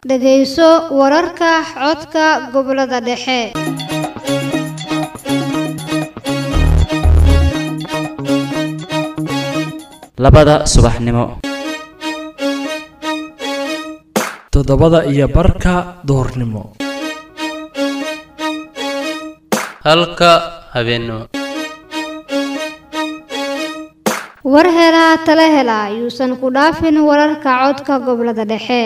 dhegayso wararka codka gobollada dhexe labada subaxnimo toddobada iyo barka duhurnimo halka habeennimo war helaa tala hela yuusan ku dhaafin wararka codka gobollada dhexe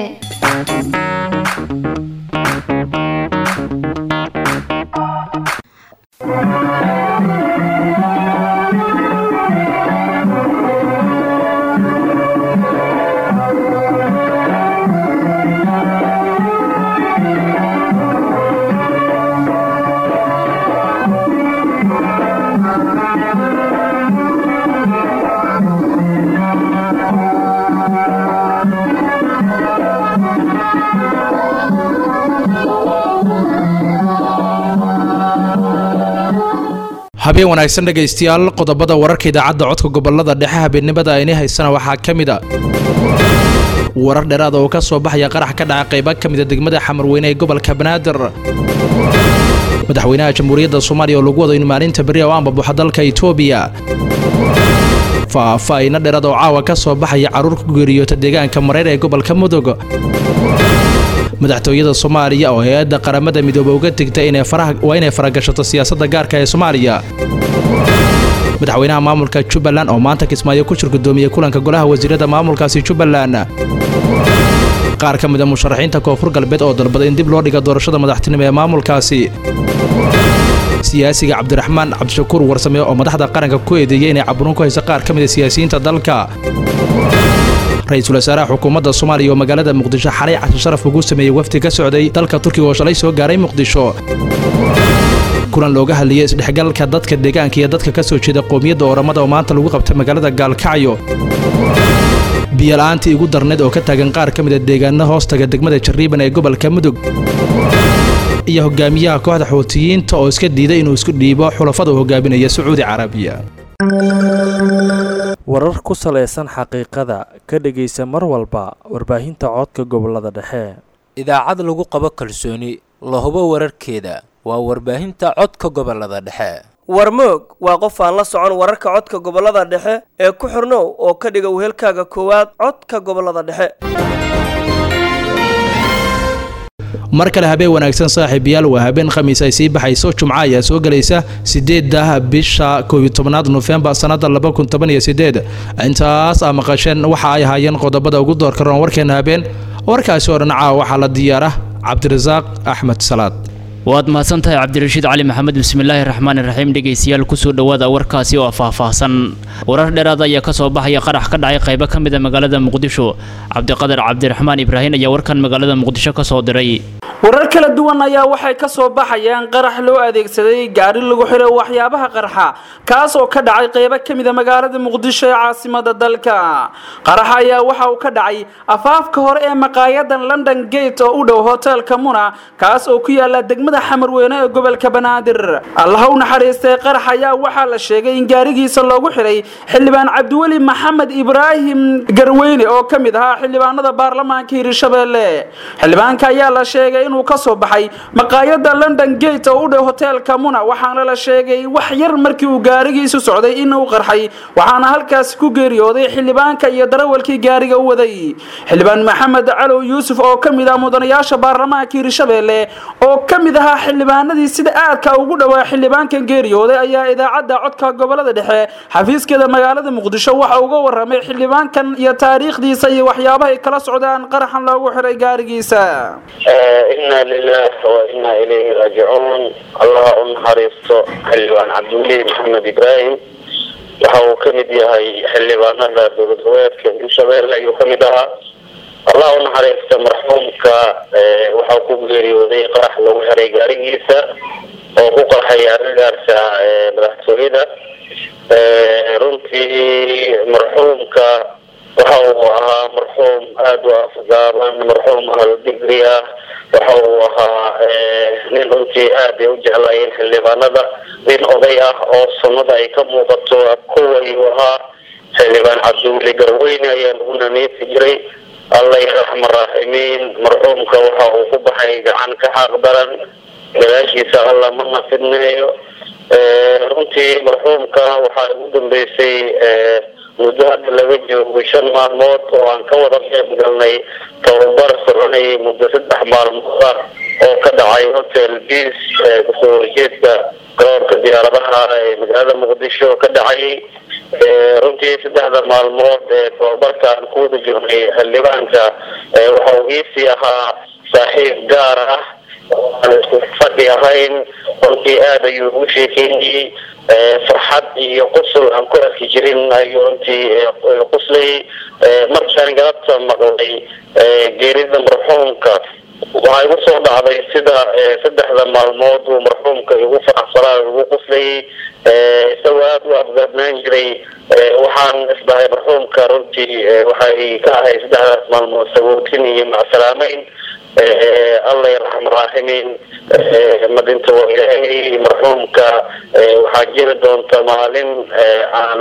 habeen wanaagsan dhegaystayaal qodobada wararka idaacadda codka gobolada dhexe habeennimada ayni haysana waxaa ka mid a warar dheeraada oo ka soo baxaya qarax ka dhaca qayba ka mida degmada xamarweyne ee gobolka banaadir madaxweynaha jamhuuriyadda soomaaliya oo lagu wado in maalinta beri oo aanbabuxa dalka itoobiya faahfaahina dheeraad oo caawa ka soo baxaya carruur ku geeriyoota deegaanka mareer ee gobolka mudug madaxtooyada soomaaliya oo hay-adda qaramada midoobe uga tegtay waa inay faragashato siyaasadda gaarka ee soomaaliya madaxweynaha maamulka jubbaland oo maanta kismaayo ku shir gudoomiyey kulanka golaha wasiirada maamulkaasi jubbaland qaar ka mid a musharaxiinta koonfur galbeed oo dalbaday in dib loo dhiga doorashada madaxtinimo ee maamulkaasi siyaasiga cabdiraxmaan cabdishakuur warsame oo madaxda qaranka ku eedeeyey inay caburin ku hayso qaar ka mid a siyaasiyiinta dalka ra-iisul wasaaraha xukuumadda soomaaliya oo magaalada muqdisho xalay cashe sharaf ugu sameeyey wafdi ka socday dalka turkiga oo shalay soo gaaray muqdisho kulan looga hadlayay isdhexgalka dadka deegaanka iyo dadka ka soo jeeda qowmiyadda ooramada oo maanta lagu qabtay magaalada gaalkacyo biyola'aantii igu darneed oo ka taagan qaar ka mid a deegaano hoostaga degmada jariiban ee gobolka mudug iyo hogaamiyaha kooxda xuutiyiinta oo iska diiday inuu isku dhiibo xulafada uu hogaaminaya sacuudi carabiya warar ku salaysan xaqiiqada ka dhegaysa mar walba warbaahinta codka gobolada dhexe idaacad lagu qabo kalsooni la hubo wararkeeda waa warbaahinta codka gobolada dhexe warmoog waa qof aan la socon wararka codka gobolada dhexe ee ku xirnow oo ka dhiga wehelkaaga koowaad codka gobolada dhexe mar kale habeen wanaagsan saaxiibayaal waa habeen khamiis ay sii baxayso jumco ayaa soo gelaysa sideedda bisha koobiyi tobnaad nofembar sannada laba kun toban iyo sideed intaas aa maqasheen waxa ay ahaayeen qodobada ugu doorka roon warkeena habeen warkaasi oo dhan caawa waxaa la diyaara cabdirasaaq axmed salaad waad mahadsan tahay cabdirashiid cali maxamed bismillaahi raxmaani raxiim dhegaystayaal kusoo dhowaada warkaasi oo faahfaahsan warar dheeraad ayaa ka soo baxaya qarax ka dhacay qaybo ka mid a magaalada muqdisho cabdiqadar cabdiraxmaan ibraahin ayaa warkan magaalada muqdisho ka soo diray warar kala duwan ayaa waxay ka soo baxayaan qarax loo adeegsaday gaari lagu xiray waxyaabaha qarxa kaas oo ka dhacay qaybo ka mid a magaalada muqdisho ee caasimada dalka qaraxa ayaa waxa uu ka dhacay afaafka hore ee maqaayadan london gate oo u dhow hoteelka muna kaas oo ku yaala degmada xamarweyne ee gobolka banaadir allaha u naxariistay qarax ayaa waxaa la sheegay in gaarigiisa loogu xiray xildhibaan cabdiweli maxamed ibraahim garweyne oo ka mid ahaa xildhibaanada baarlamaanka hiirshabeelle xildhibaanka ayaa la sheegay inuu ka soo baxay maqaayada london gate oo u dhow hoteelka muna waxaana la sheegay wax yar markii uu gaarigiisu socday inuu qarxay waxaana halkaasi ku geeriyooday xildhibaanka iyo darawalkii gaariga u waday xildhibaan maxamed calow yuusuf oo ka mid ah mudanayaasha baarlamaanka hiirshabeelle oo ka mid ahaa xildhibaanadii sida aadka ugu dhowaa xildhibaankan geeriyooday ayaa idaacadda codka gobolada dhexe xafiiskeeda magaalada muqdisho waxa uga waramay xildhibaankan iyo taariikhdiisa iyo waxyaabahay kala socdaan qaraxan loogu xiray gaarigiisa inaa lilah wa inaa ilayhi raajicuun allaha u naxariisto xildhibaan cabdiweli maxamed ibraahim waxa uu ka mid yahay xildhibaanada dowlad goboleedka hirshabeelle ayuu ka mid ahaa allah u naxariista marxuumka waxaa ku geeriyooday qarax lagu xiray gaarigiisa oo ku qarxay agagaarka madaxtooyada runtii marxuumka waxa uu ahaa marxuum aada u afgaaban marxuum ahal digri ah waxa uu ahaa nin runtii aad ay u jeclaayeen xildhibaanada nin oday ah oo sunnada ay ka muuqato kuwayuu ahaa xildhibaan cabdiweli garweyne ayaa lagu naneefi jiray alla yaraxma raaximiin marxuumka waxa uu ku baxay gacan ka xaaq daran gadaashiisa alla ma nafidneeyo runtii marxuumka waxaa ugu dambeysay muddo hadda laga joogo shan maalmood oo aan ka wada qeyb galnay tababar soconayay muddo saddex maalmood ah oo ka dhacay hotel beas kasoo horjeedka garoorka diyaaradaha ee magaalada muqdisho ka dhacay runtii saddexda maalmood ee tababarkaan ku wada jirnay xildhibaanka waxa uu iisii ahaa saaxiib gaar ah aan isku fadhi ahayn runtii aada ayuu ugu sheekeynayey farxad iyo qusul aan ku arki jirin ayuu runtii quslay markaan galabta maqlay geerida marxuumka waxaa igu soo dhacday sida saddexda maalmood uu marxuumka igu faraxsanaa igu quslayay isagoo aada u afgaadnaan jiray waxaan isdhahay marxuumka runtii waxay ka ahay saddexdaas maalmood sagootin iyo macsalaamayn alla yaraxma raaximiin ma dhinta waa ilaahay marxuumka waxaa jiri doonta maalin aan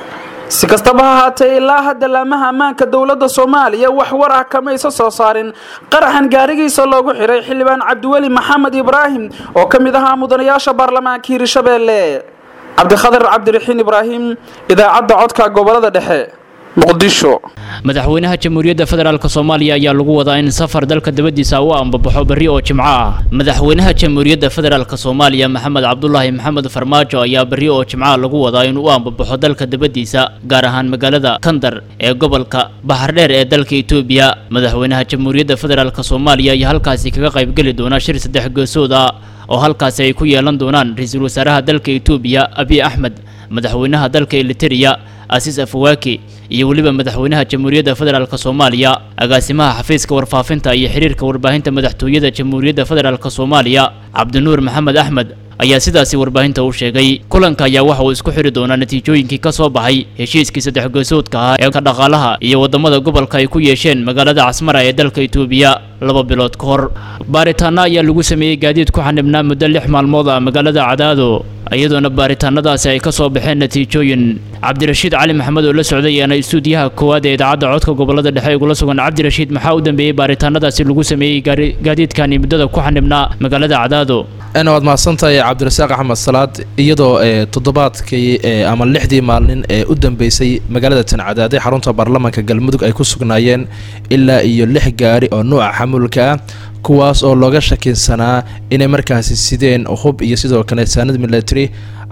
si kastaba ha haatee ilaa hadda laamaha ammaanka dowladda soomaaliya wax war ah kamaysa soo saarin qaraxan gaarigiisa loogu xiray xildhibaan cabdiweli maxamed ibraahim oo ka mid ahaa mudanayaasha baarlamaanka hiirshabeelle cabdikhadir cabdiraxiin ibraahim idaacadda codka gobolada dhexe muqdisho madaxweynaha jamhuuriyadda federaalk soomaaliya ayaa lagu wadaa in safar dalka dabadiisa u ambabaxo berri oo jimco ah madaxweynaha jamhuuriyadda federaalk soomaaliya maxamed cabdulaahi maxamed farmaajo ayaa berri oo jimca lagu wadaa in u ambabaxo dalka dabadiisa gaar ahaan magaalada kandar ee gobolka baxardheer ee dalka etoobiya madaxweynaha jamhuuriyadda federaalk soomaaliya ayaa halkaasi kaga qaybgeli doona shir saddex geesood ah oo halkaasi ay ku yeelan doonaan ra-iisul wasaaraha dalka etoobiya abiy axmed madaxweynaha dalka eliteria asiis afawaaki iyo weliba madaxweynaha jamhuuriyadda federaalk soomaaliya agaasimaha xafiiska warfaafinta iyo xiriirka warbaahinta madaxtooyada jamhuuriyadda federaalk soomaaliya cabdinuur maxamed axmed ayaa sidaasi warbaahinta u sheegay kulanka ayaa waxa uu isku xiri doonaa natiijooyinkii ka soo baxay heshiiskii saddex geesoodka ahaa ee ka dhaqaalaha iyo wadamada gobolka ay ku yeesheen magaalada casmara ee dalka etoobiya laba bilood ka hor baaritaano ayaa lagu sameeyey gaadiid ku xanibnaa muddo lix maalmood ah magaalada cadaado iyadoona baaritaanadaasi ay ka soo baxeen natiijooyin cabdirashiid cali maxamed oo la socday ayaana istuudiyaha koowaad ee idaacadda codka gobolada dhexe igula sugan cabdirashiid maxaa u dambeeyey baaritaanadaasi lagu sameeyey gaadiidkani muddada ku xanibnaa magaalada cadaado waad mahadsantahay cabdirasaaq axmed salaad iyadoo toddobaadkii ama lixdii maalin ee u dambeysay magaalada tancadaade xarunta baarlamaanka galmudug ay ku sugnaayeen ilaa iyo lix gaari oo nuuca xamuulka ah kuwaas oo looga shakinsanaa inay markaasi sideen hub iyo sidoo kale saanad military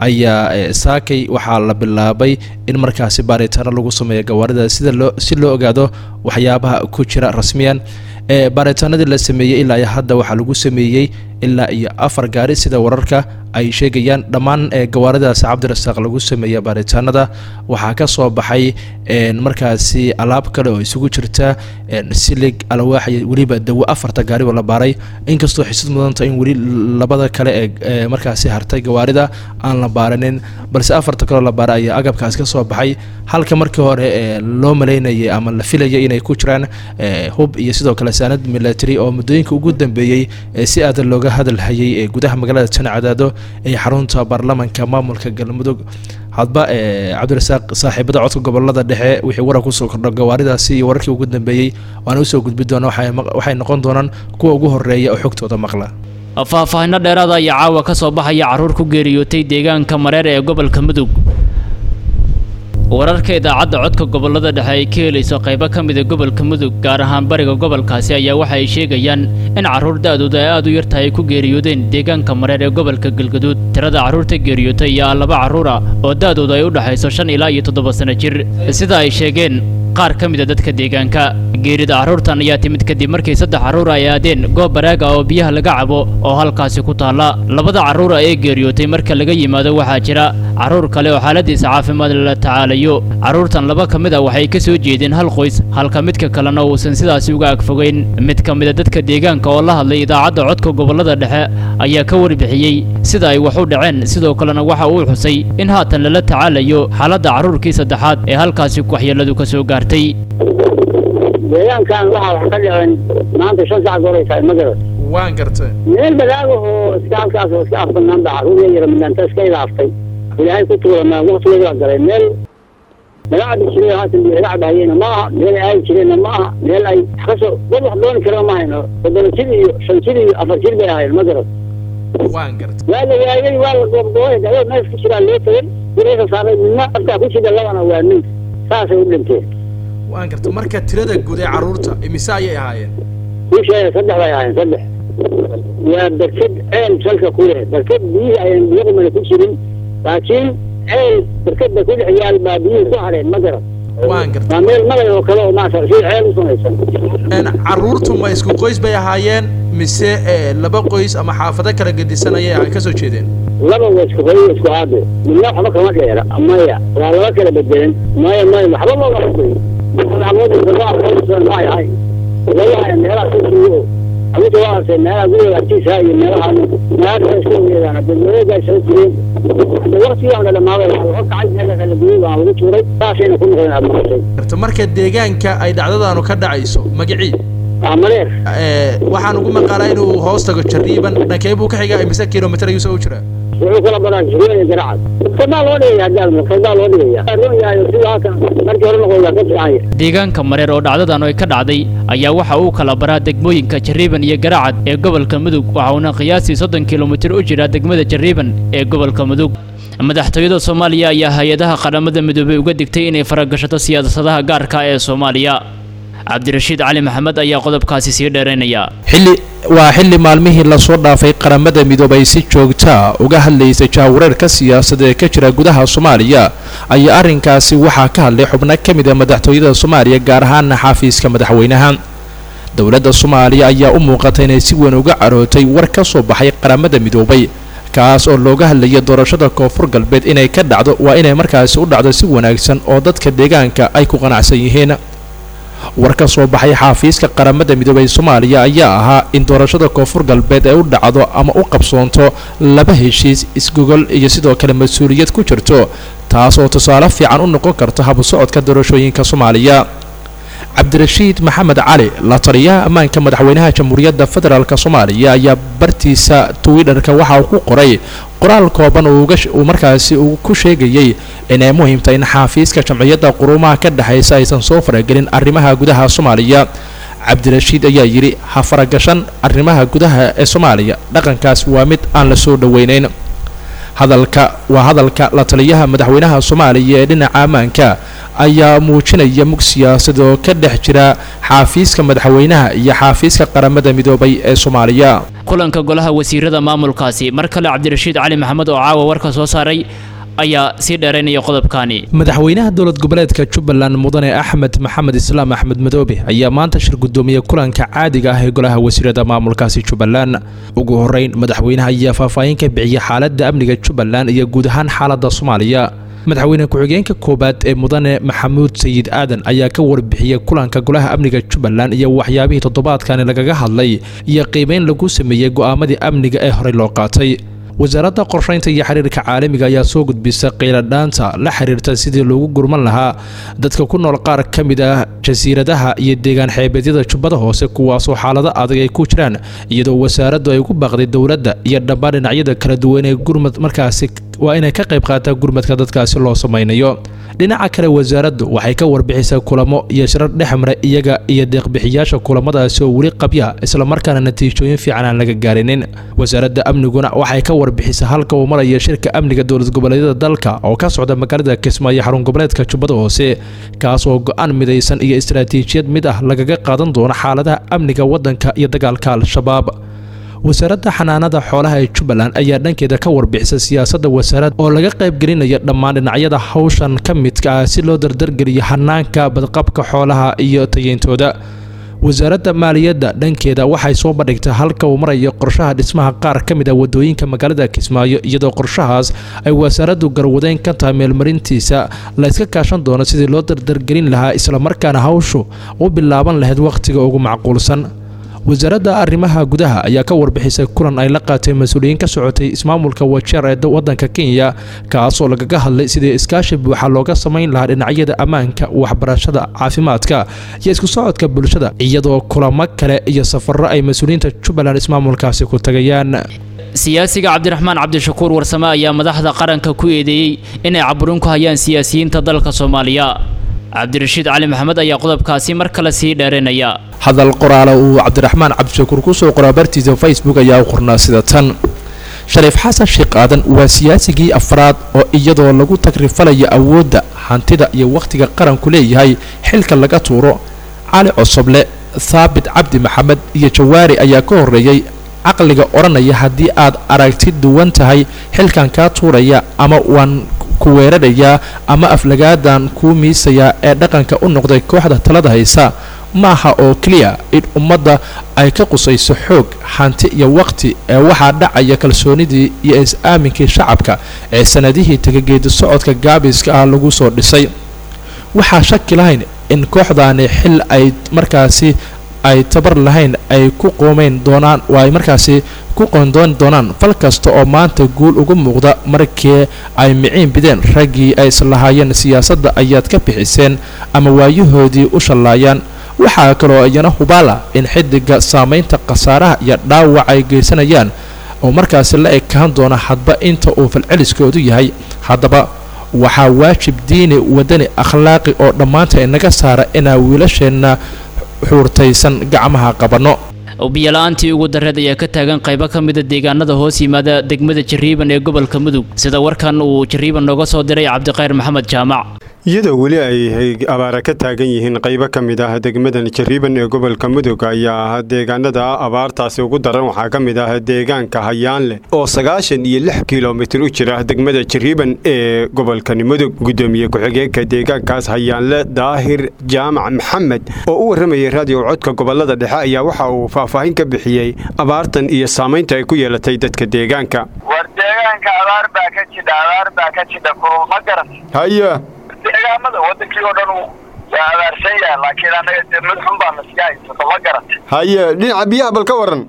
ayaa saakay waxaa la bilaabay in markaasi baaritaano lagu sameeyo gawaarida sida loo si loo ogaado waxyaabaha ku jira rasmiyan baaritaanadii la sameeyey ilaa iyo hadda waxaa lagu sameeyey ilaa iyo afar gaari sida wararka ay sheegayaan dhammaan gawaaridaas cabdirasaaq lagu sameeya baaritaanada waxaa ka soo baxay markaasi alaab kale oo isugu jirta silig alwaax iyo weliba dawo afarta gaariba la baaray inkastoo xisad mudanta in weli labada kale ee markaasi hartay gawaarida aan la baaranin balse afarta kaleo la baaray ayaa agabkaas ka soo baxay halka markii hore loo malaynayay ama la filayay inay ku jiraan hub iyo sidoo kale saanad military oo muddooyinka ugu dambeeyey si aada looga hadalhayay ee gudaha magaalada janacadaado ee xarunta baarlamanka maamulka galmudug hadba cabdirasaaq saaxiibada codka gobolada dhexe wixii warar kusoo kordho gawaaridaasi iyo wararkii ugu dambeeyey waana usoo gudbi doona waxay noqon doonaan kuwa ugu horeeya oo xogtooda maqla faahfaahino dheeraada ayaa caawa ka soo baxaya carruur ku geeriyootay deegaanka mareer ee gobolka mudug wararka idaacadda codka gobolada dhexe ay ka helayso qaybo ka mida gobolka mudug gaar ahaan bariga gobolkaasi ayaa waxa ay sheegayaan in carruur da-dooda ay aada u yartahay ay ku geeriyoodeen deegaanka mareer ee gobolka galgaduud tirada carruurta geeriyootay iyo laba carruura oo da-dooda ay u dhexayso shan ilaa iyo toddoba sano jir sida ay sheegeen qaar ka mid a dadka deegaanka geerida carruurtan ayaa timid kadib markii saddex carruur ay aadeen goob baraaga oo biyaha laga cabo oo halkaasi ku taalla labada carruura ee geeriyootay marka laga yimaado waxaa jira carruur kale oo xaaladiisa caafimaad lala tacaalayo carruurtan laba ka mid a waxay ka soo jeedeen hal qoys halka midka kalena uusan sidaasi uga agfogeyn mid ka mid a dadka deegaanka oo la hadlay idaacadda codka gobolada dhexe ayaa ka warbixiyey sida ay wax u dhaceen sidoo kalena waxa uu xusay in haatan lala tacaalayo xaaladda carruurkii saddexaad ee halkaasi waxyeeladu ka soo gaartay deegaankan waxaa wax ka dhicin maanta shan sac goray tahay ma garat waan gartay meel badaagahoo iska halkaas oo iska afbanaan baa carruur yar midanta iska idaaftay ilaahay ku tuulamaa waqtigeeda waa galay meel laga cabi jiray haatan laga cabahayena ma aha meel ay aadi jireenna ma aha meel ay kasoo dad wax dooni kara ma hayno toddoba jir iyo shan jir iyo afar jir bay ahayn ma garan waan garta waa la waayay waa la goobgoobay adoo mees ku jiraa loo tagay guriyasa saaray midna afkaa ku jira labana waa nin saasay u dhinteen waan garta marka tirada guud ee carruurta imise ayay ahaayeen wiisheeda saddex bay ahayn saddex waa barkad ceel salka ku leh barkad biyihii ayaan biyo qumana ku jirin laakiin ceel barkadda ku dhex yaal baa biyihii ku hareen ma garan waan garta waa meel magay oo kale oo maasa si ceel u samaysan carruurtu ma isku qoys bay ahaayeen mise eh, laba qoys ama xaafado kala gedisan ayay ay kasoo jeedeen laba waa isku qoy isku aade midna waxba kama dheera maya waa laba kala bedelan maya maya waxba loogama qoy ma yahay walahi meelaha sisiyo abuta waa arkay meelaha guriga agtiisa iyo meelaha meelaha kale isku weedaan hadda wareegaa soo jireen hadda waqtigaan la dhamaaday waxaa laga kacay meela kala guriyay baa lagu tuuray saasayna ku noqdeen aad maqashay garta marka deegaanka ay dhacdadaanu ka dhacayso magacii waa mareer waxaan ugu maqaalaa inuu hoos tago jariiban dhankee buu ka xigaa imise kilomitir ayuu soo u jiraa wuxuu kala baraa jirooyin garacad kadaa loo dhigaya hadda kadaa loo dhigaya roon yahay sida halkan markii hore noqoyaa ka fiicanya deegaanka mareer oo dhacdadan ay ka dhacday ayaa waxa uu kala baraa degmooyinka jariiban iyo garacad ee gobolka mudug waxauna qiyaastii soddon kilomitir u jiraa degmada jariiban ee gobolka mudug madaxtooyada soomaaliya ayaa hay-adaha qaramada midoobay uga digtay inay faragashato siyaasadaha gaarka ee soomaaliya cabdirashiid cali maxamed ayaa qodobkaasi sii dheeraynaya xilli waa xilli maalmihii lasoo dhaafay qaramada midoobay si joogtaa uga hadlaysay jaawareerka siyaasadeed ee ka jira gudaha soomaaliya ayaa arrinkaasi waxaa ka hadlay xubno ka mid a madaxtooyada soomaaliya gaar ahaana xafiiska madaxweynaha dowladda soomaaliya ayaa u muuqata inay si weyn uga carootay war ka soo baxay qaramada midoobay kaas oo looga hadlaya doorashada koonfur galbeed inay ka dhacdo waa inay markaasi u dhacdo si wanaagsan oo dadka deegaanka ay ku qanacsan yihiin war ka soo baxay xaafiiska qaramada midoobay soomaaliya ayaa ahaa in doorashada koonfur galbeed ay u dhacdo ama u qabsoonto laba heshiis isgogol iyo sidoo kale mas-uuliyad ku jirto taas oo tusaale fiican u noqon karto habsocodka doorashooyinka soomaaliya cabdirashiid maxamed cali la taliyaha ammaanka madaxweynaha jamhuuriyadda federaalk soomaaliya ayaa bartiisa twitter-ka waxa uu ku qoray qoraal kooban uu markaasi uu ku sheegayey inay muhiimtahay in xaafiiska jamciyadda quruumaha ka dhexaysa aysan soo faragelin arrimaha gudaha soomaaliya cabdirashiid ayaa yidhi ha faragashan arrimaha gudaha ee soomaaliya dhaqankaas waa mid aan la soo dhoweynayn hadalka waa hadalka la taliyaha madaxweynaha soomaaliya ee dhinaca ammaanka ayaa muujinaya mug siyaasad oo ka dhex jira xaafiiska madaxweynaha iyo xaafiiska qaramada midoobay ee soomaaliya kulanka golaha wasiirada maamulkaasi mar kale cabdirashiid cali maxamed oo caawa warka soo saaray ayaa sii dheeraynaya qodobkaani madaxweynaha dowlad goboleedka jubbaland mudane axmed maxamed islaam axmed madoobe ayaa maanta shir gudoomiye kulanka caadiga ah ee golaha wasiirada maamulkaasi jubbaland ugu horeyn madaxweynaha ayaa faahfaahin ka bixiyay xaaladda amniga jubbaland iyo guud ahaan xaaladda soomaaliya madaxweyne ku-xigeenka koowaad ee mudane maxamuud sayid aadan ayaa ka warbixiyey kulanka golaha amniga jubbaland iyo waxyaabihii toddobaadkani lagaga hadlay iyo qiimeyn lagu sameeyey go'aamadii amniga ee horey loo qaatay wasaaradda qorshaynta iyo xiriirka caalamiga ayaa soo gudbisa qiiladhaanta la xiriirta sidii loogu gurman lahaa dadka ku nool qaar ka mid ah jasiiradaha iyo deegaan xeebeedyada jubbada hoose kuwaasoo xaalado adag ay ku jiraan iyadoo wasaaraddu ay ku baaqday dowladda iyo dhammaan dhinacyada kala duwan ee gurmad markaasi waa inay ka qayb qaataa gurmadka dadkaasi loo samaynayo dhinaca kale wasaaraddu waxay ka warbixisaa kulamo iyo shirar dhexmara iyaga iyo deeqbixiyaasha kulamadaasi oo weli qabya islamarkaana natiijooyin fiican aan laga gaarinin wasaaradda amniguna waxay ka warbixisaa halka uu maraya shirka amniga dowlad goboleedyada dalka oo ka socda magaalada kismaayo xarun goboleedka jubbada hoose kaas oo go-aan midaysan iyo istaraatiijiyad mid ah lagaga qaadan doono xaaladaha amniga waddanka iyo dagaalka al-shabaab wasaaradda xanaanada xoolaha ee jubbaland ayaa dhankeeda ka warbixisa siyaasadda wasaarad oo laga qaybgelinaya dhammaan dhinacyada hawshan ka midka ah si loo dardargeliyo hanaanka badqabka xoolaha iyo tayeyntooda wasaaradda maaliyadda dhankeeda waxay soo bandhigtay halka uu marayo qorshaha dhismaha qaar ka mid ah wadooyinka magaalada kismaayo iyadoo qorshahaas ay wasaaraddu garwadeyn ka tahay meelmarintiisa la iska kaashan doono sidii loo dardargelin lahaa islamarkaana hawshu u bilaaban lahayd wakhtiga ugu macquulsan wasaaradda arrimaha gudaha ayaa ka warbixisay kulan ay la qaateen mas-uuliyiin ka socotay ismaamulka wajeer ee waddanka kenya kaasoo lagaga hadlay sidii iskaashi buuxa looga samayn lahaa dhinacyada ammaanka waxbarashada caafimaadka iyo isku socodka bulshada iyadoo kulamo kale iyo safarro ay mas-uuliyiinta jubbaland ismaamulkaasi ku tagayaan siyaasiga cabdiraxmaan cabdishakuur warsame ayaa madaxda qaranka ku eedeeyey inay caburin ku hayaan siyaasiyiinta dalka soomaaliya cabdirashiid cali maxamed ayaa qodobkaasi mar kale sii dheeraynaya hadal qoraale uu cabdiraxmaan cabdishakuur kusoo qoraa bartiisa facebook ayaa u qornaa sida tan shariif xasan sheekh aadan waa siyaasigii afraad oo iyadoo lagu tagrifalayo awoodda hantida iyo wakhtiga qaranku leeyahay xilka laga tuuro cali cosoble thaabit cabdi maxamed iyo jawaari ayaa ka horreeyey caqliga odhanaya haddii aad aragti duwan tahay xilkan kaa tuuraya ama waan ku weerarayaa ama aflagaadan kuu miisayaa ee dhaqanka u noqday kooxda talada haysa maaha oo keliya in ummadda ay ka qusayso xoog hanti iyo waqti ee waxaa dhacaya kalsoonidii iyo is-aaminkii shacabka ee sanadihii tagageedi socodka gaabiska ah lagu soo dhisay waxaa shaki lahayn in kooxdaani xil ay markaasi ay tabar lahayn ay ku qoomeyn doonaan oo ay markaasi ku qoondooni doonaan fal kasta oo maanta guul uga muuqda markii ay miciin bideen raggii ay islahaayeen siyaasadda ayaad ka bixiseen ama waayahoodii u shallaayaan waxaa kaloo iyana hubaala in xidiga saamaynta khasaaraha iyo dhaawac ay geysanayaan oo markaasi la ekaan doona hadba inta uu falceliskoodu yahay haddaba waxaa waajib diini wadani akhlaaqi oo dhammaanta inaga saara inaa wiilasheenna xuurtaysan gacmaha qabanno biyola'aantii ugu dareed ayaa ka taagan qaybo ka mida deegaanada hoos yimaada degmada jariiban ee gobolka mudug sida warkan uu jariiban nooga soo diray cabdikhayr maxamed jaamac iyadoo weli ay abaara ka taagan yihiin qaybo ka mid ah degmadan jariiban ee gobolka mudug ayaa deegaanada abaartaasi ugu daran waxaa ka mid ah deegaanka hayaanleh oo sagaashan iyo lix kilomitir u jira degmada jariiban ee gobolkani mudug gudoomiye ku-xigeenka deegaankaas hayaanle daahir jaamac maxamed oo u warramayay raadiyo codka gobolada dhexe ayaa waxa uu faahfaahin ka bixiyey abaartan iyo saamaynta ay ku yeelatay dadka deegaanka war deegaanka abaar baa ka jidha abaar baa ka jidha kulul ma garan haya deegaamada wadankii oo dhan waa abaarsan yahay laakiin annaga dee mid xun baa nasiga haysato ma garat haye dhinaca biyaha bal ka waran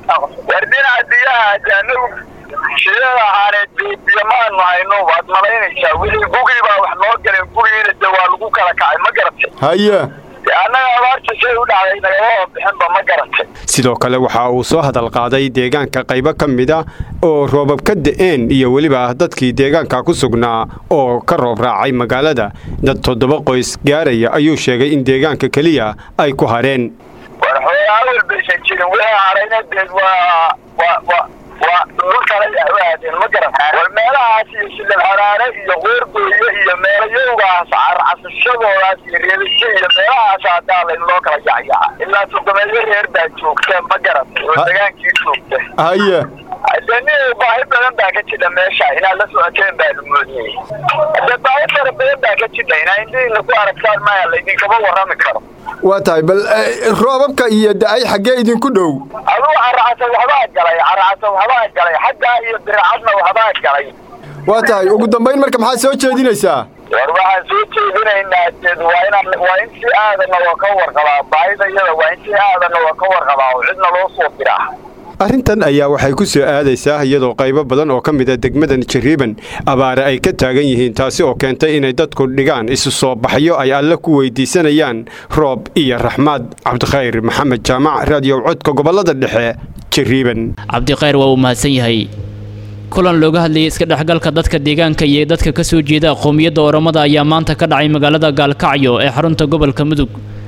war dhinaca biyaha de anagu shidada ahaaneed biyo maanu hayno waad malaynaysaa weli gugii baa wax noo galeen gugiina de waa lagu kala kacay ma garatay haye annaga abaarta say u dhacday nagama bixinba ma garatay sidoo kale waxa uu soo hadal qaaday deegaanka qaybo ka mid a oo roobab ka da'een iyo weliba dadkii deegaanka ku sugnaa oo ka roob raacay magaalada dad toddoba qoys gaaraya ayuu sheegay in deegaanka keliya ay ku hareen war xoolaa awal baysan jirin wixii harayna deed waa waa waa waa dhul kale u aadeen ma garan war meelahaas iyo shilib haraare iyo qoorgooye iyo meelayowgaas carcasashadoodaas iyo reebisyo iyo meelahaas hadaa layn loo kala yacyaca ilaa toddobeeyo reer baa joogta ma garan oo degaankii joogta haye de nin baahi badan baa ka jidha meesha inaad la socoteen baanu moodiyey de baahi fara badan baa ka jidha inaa indhihiina ku aragtaan maya laydinkama warrami karo waa tahay bal roobabka iyo da-ay xaggee idinku dhow aduu caracasa waxbaa galay caracasa waxbaa galay xaggaa iyo biracadna waxbaa galay waa tahay ugu dambayn marka maxaad soo jeedinaysaa war waxaan soo jeedinaynaa deed waa inaan waa in si aadana waa ka warqabaa baahida iyada waa in si aadana waa ka warqabaa oo cidna loo soo diraa arrintan ayaa waxay ku soo aadaysaa iyadoo qaybo badan oo ka mid a degmadan jariiban abaare ay ka taagan yihiin taasi oo keentay inay dadku dhigaan isu soo baxyo ay alle ku weydiisanayaan roob iyo raxmaad cabdikhayr maxamed jaamac raadiyo codka gobolada dhexe jariiban cabdikhayr waa uu mahadsan yahay kulan looga hadlayay iska dhexgalka dadka deegaanka iyo dadka ka soo jeeda qowmiyadda oromada ayaa maanta ka dhacay magaalada gaalkacyo ee xarunta gobolka mudug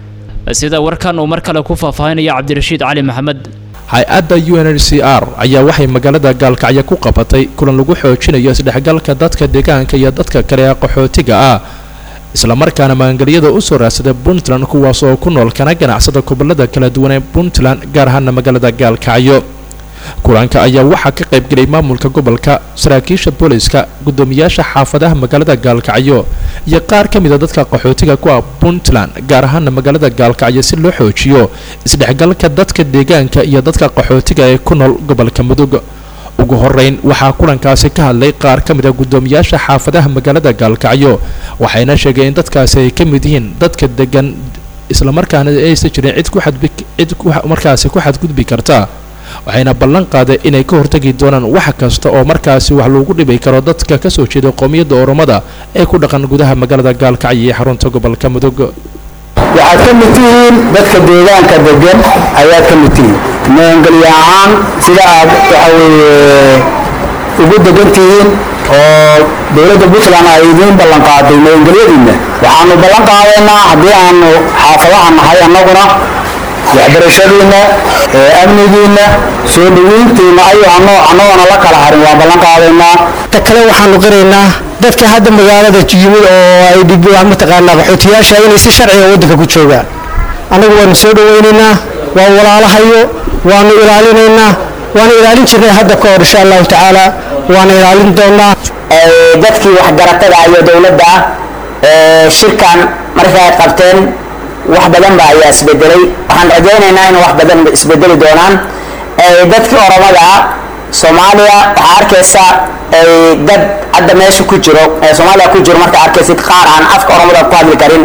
sida warkan uu mar kale ku faahfaahinaya cabdirashiid cali maxamed hay-adda u n h c r ayaa waxay magaalada gaalkacyo ku qabatay kulan lagu xoojinayo isdhexgalka dadka deegaanka iyo dadka kale ee qaxootiga ah islamarkaana maangelyada u soo raadsaday puntland kuwaas oo ku nool kana ganacsada gobolada kala duwan ee puntland gaar ahaana magaalada gaalkacyo kulanka ayaa waxaa ka qaybgelay maamulka gobolka saraakiisha booliska guddoomiyaasha xaafadaha magaalada gaalkacyo iyo qaar ka mida dadka qaxootiga ku ah puntland gaar ahaana magaalada gaalkacyo si loo xoojiyo isdhexgalka dadka deegaanka iyo dadka qaxootiga ee ku nool gobolka mudug ugu horeyn waxaa kulankaasi ka hadlay qaar ka mid a guddoomiyaasha xaafadaha magaalada gaalkacyo waxayna sheegeen in dadkaasi ay ka mid yihiin dadka degan islamarkaana aysan jirin cid ku xadbi cid markaasi ku xadgudbi karta waxayna ballan qaaday inay ka hortagi doonaan wax kasta oo markaasi wax loogu dhibi karo dadka ka soo jeeda qowmiyadda oromada ee ku dhaqan gudaha magaalada gaalkacyo iyo xarunta gobolka mudug waxaad ka mid tihiin dadka deegaanka degan ayaad ka mid tihiin maangelyo ahaan sida aad waxa weeye ugu degan tihiin oo dowladda puntland ay idiin ballan qaaday maangelyadiinna waxaanu ballan qaadaynaa haddii aanu xaafadaha nahay annaguna waxbarashadiinna amnigiinna soo dhaweyntiinna ayuu annagoona la kala harin waan ballan qaadaynaa ta kale waxaanu qiraynaa dadka hadda magaalada yimid oo ay mataqaanaa qaxootiyaasha inay si sharciga waddanka ku joogaan annagu waanu soo dhawaynaynaa waa walaalahayo waanu ilaalinaynaa waana ilaalin jirnay hadda ka hor insha allahu tacaala waana ilaalin doonaa dadkii waxgaratada iyo dowladda shirkan markay ay qabteen wax badan ba ayaa isbedelay waxaan rajaynaynaa in wax badan isbedeli doonaan dadkii oromada soomaaliya waxaa arkaysa dad hadda meesha ku jiro soomaaliya ku jiro markaa arkaysid qaar aan afka oromada ku hadli karin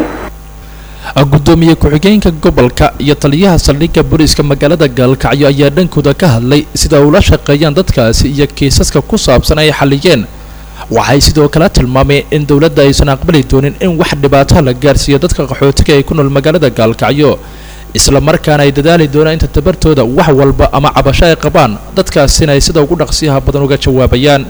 gudoomiye ku-xigeenka gobolka iyo taliyaha saldhigga booliiska magaalada gaalkacyo ayaa dhankooda ka hadlay sida ula shaqeeyaan dadkaasi iyo kiisaska ku saabsan ay xaliyeen waxay sidoo kale tilmaameen in dowladda aysan aqbali doonin in wax dhibaato la gaarsiiyo dadka qaxootiga ee ku nool magaalada gaalkacyo isla markaana ay dadaali doonaan inta tabartooda wax walba ama cabasho ay qabaan dadkaasina ay sida ugu dhaqsiyaha badan uga jawaabayaan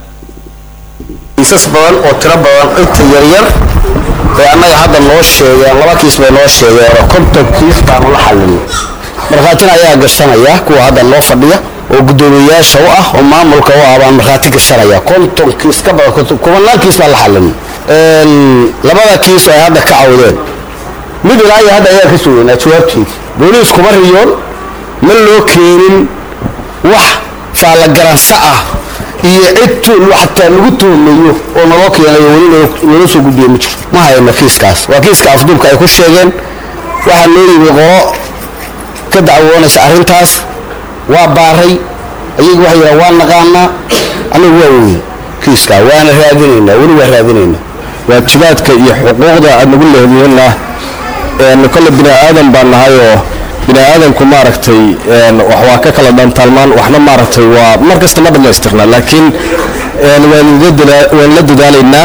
kiisas badan oo tiro badan inta yaryar ee annaga hadda noo sheegeen laba kiis bay noo sheegeen oo konton kiis baanu la xalinay markhaatina ayaa gashanaya kuwa hadda noo fadhiya oo guddoomiyayaasha u ah oo maamulka u ah baan markhaati gashanaya konton kiis ka badan kubanaan kiis baan la xalinay labada kiis ay hadda ka cawdeen mid ilaa iyo hadda ayaa ka sugeynaa jawaabteedii booliis kuma riyoon ma loo keenin wax faallagaransa ah iyo cid xataa lagu tuhmayo oo naloo keenayo weli naloo soo gudbiye ma jirto ma hayno kiiskaas waa kiiska afduubka ay ku sheegeen waxaa noo yimi qolo ka dacwoonaysa arrintaas waa baaray ayagu waxay yidhaha waa naqaanaa anigu waa weyey kiiskaa waana raadinaynaa weli waa raadinaynaa waajibaadka iyo xuquuqda aad nagu lehdiyeenna kolle bini aadan baan nahay oo bini aadanku maaragtay wax waa ka kala dhantaalmaan waxna maaragtay waa mar kasta ma dhammaystirna laakiin waan la dadaalaynaa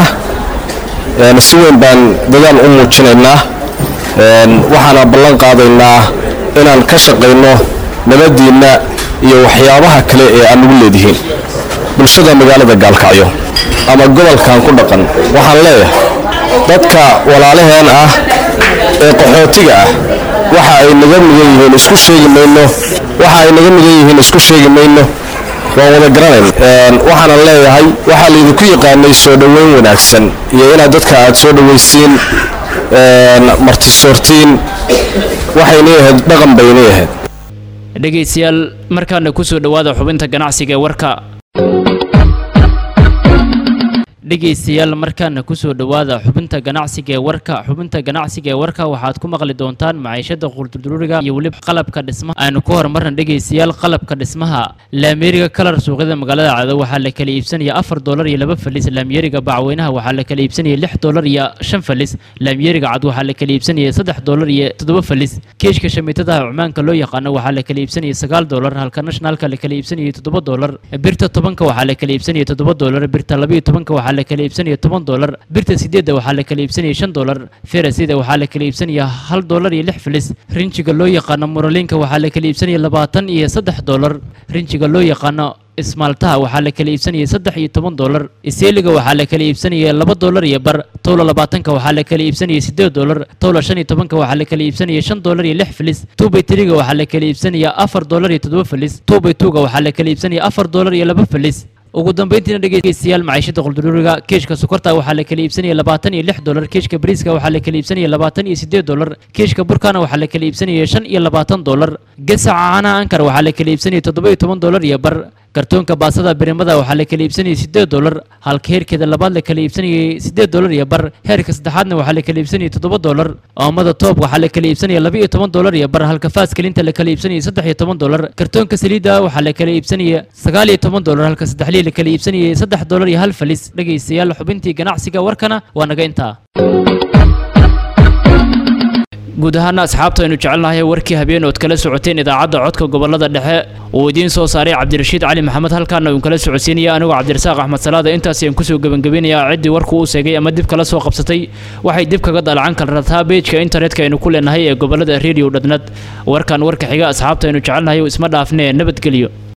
si weyn baan dadaal u muujinaynaa waxaana ballan qaadaynaa inaan ka shaqayno nabadiinna iyo waxyaabaha kale ee aan nagu leedihiin bulshada magaalada gaalkacyo ama gobolkan ku dhaqan waxaan leeyahay dadka walaalaheen ah ee qaxootiga ah waxa ay naga mudan yihiin isku sheegi mayno waxa ay naga mudan yihiin isku sheegi mayno waan wada garanayn waxaanan leeyahay waxaa laydinku yaqaanay soo dhoweyn wanaagsan iyo inaad dadka aad soo dhowaysiin martisoortiin waxayna ahayd dhaqan bayna ahayd dhegaystayaal markaana kusoo dhowaada xubinta ganacsiga ee warka dhegaystayaal markaana kusoo dhowaada xubinta ganacsiga ee warka xubinta ganacsiga ee warka waxaad ku maqli doontaan maciishada quldurduriga iyo weliba qalabka dhismaha aynu ku horumarna dhegaystayaal qalabka dhismaha laamiyeriga kalar suuqyada magaalada cado waxaa la kala iibsanaya afar doolar iyo laba falis laamiyeriga bacweynaha waxaa la kala iibsanaya lix doolar iyo shan falis laamiyeriga cad waxaa la kala iibsanaya saddex doolar iyo toddoba falis keeshka shamiitadaha cumaanka loo yaqaano waxaa la kala iibsanaya sagaal doolar halka nationalka la kala iibsanaya toddoba doolar birta tobanka waxaa la kala iibsanaya toddoba doolar birta labayo tobanka waxaa la kala iibsanaya toban doolar birta sideedda waxaa la kala iibsanaya shan doolar ferasida waxaa la kala iibsanaya hal doolar iyo lix filis rinjiga loo yaqaano muraliinka waxaa la kala iibsanaya labaatan iyo saddex doolar rinjiga loo yaqaano ismaaltaha waxaa la kala iibsanaya saddex iyo toban doolar iseeliga waxaa la kala iibsanaya laba doolar iyo bar towla labaatanka waxaa la kala iibsanaya sideed doolar towla shan iyo tobanka waxaa la kala iibsanaya shan doolar iyo lix filis tuubay tiriga waxaa la kala iibsanaya afar doolar iyo toddoba filis tuubay tuuga waxaa la kala iibsanaya afar doolar iyo laba filis ugu dambeyntiina dhegeystayaal maciishada quldururiga keeshka sokorta waxaa la kala iibsanaya labaatan iyo lix doolar keeshka bariiska waxaa la kala iibsanaya labaatan iyo sideed doolar keeshka burkana waxaa la kala iibsanaya shan iyo labaatan doolar gasaca caanaha ankar waxaa la kala iibsanaya toddoba iyo toban doolar iyo bar kartoonka baasada birimada waxaa la kala iibsanayay sideed doolar halka heerkeeda labaad la kala iibsanayay sideed doolar iyo bar heerka saddexaadna waxaa la kala iibsanayay toddoba doolar oomada toob waxaa la kala iibsanaya laba iyo toban doolar iyo bar halka faaskalinta la kala iibsanayay saddex iyo toban doolar kartoonka saliidda waxaa la kala iibsanaya sagaal iyo toban doolar halka saddexlii la kala iibsanayay saddex doolar iyo hal falis dhegaystayaal xubintii ganacsiga warkana waa naga intaa guud ahaana asxaabta aynu jecelnahay warkii habeen ood kala socoteen idaacadda codka gobolada dhexe uu idiin soo saaray cabdirashiid cali maxamed halkaana uun kala socodsiinaya anigoo cabdirasaaq axmed salaada intaas ayaan kusoo gebangabinayaa ciddii warku uu seegay ama dib kala soo qabsatay waxay dib kaga dalacan karrataa beejka internetka aynu ku leenahay ee gobolada radio dhadnad warkan warka xiga asxaabta aynu jecelnahay isma dhaafnee nabadgelyo